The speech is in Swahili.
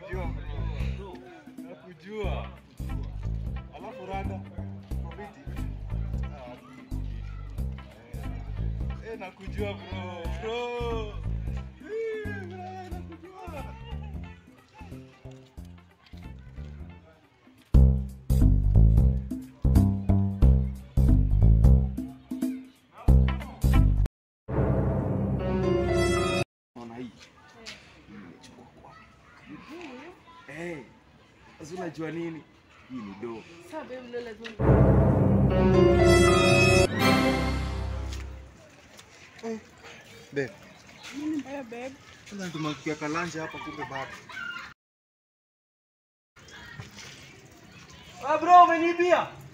nakujua bro. Nakujua. Alafu rada komiti. Ah, eh. Eh, nakujua bro. Bro. Eh, bro, nakujua. Naona hii. Nimechukua kwa. Eh. Sasa unajua nini? Hii ni do. Sawa babe, leo lazima Babe, nini mbaya babe? sasa tumekuja kalanja hapa kumbe bado. Ah bro, umeniibia.